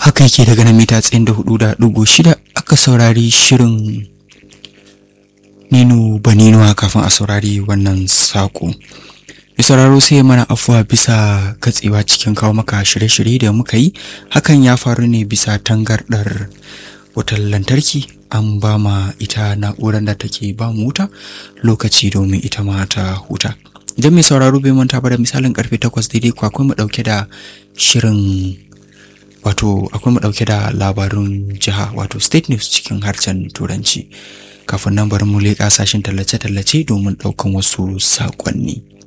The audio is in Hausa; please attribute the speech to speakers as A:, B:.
A: haka yake daga na mita tsayin da hudu da dugu shida aka saurari shirin nino baninuwa kafin a saurari wannan saƙo mai sauraro sai mana afuwa bisa katsewa cikin kawo maka shirye-shirye da muka yi hakan ya faru ne bisa tangardar wutar lantarki an ba ma ita na'urar da take ba mu wuta lokaci domin ita ma ta huta idan mai sauraro bai manta ba da misalin karfe 8 daidai ko akwai mu dauke da shirin wato akwai mu dauke da labarun jiha wato state news cikin harshen turanci kafin nan bari mu leƙa sashen tallace-tallace domin ɗaukan wasu saƙonni.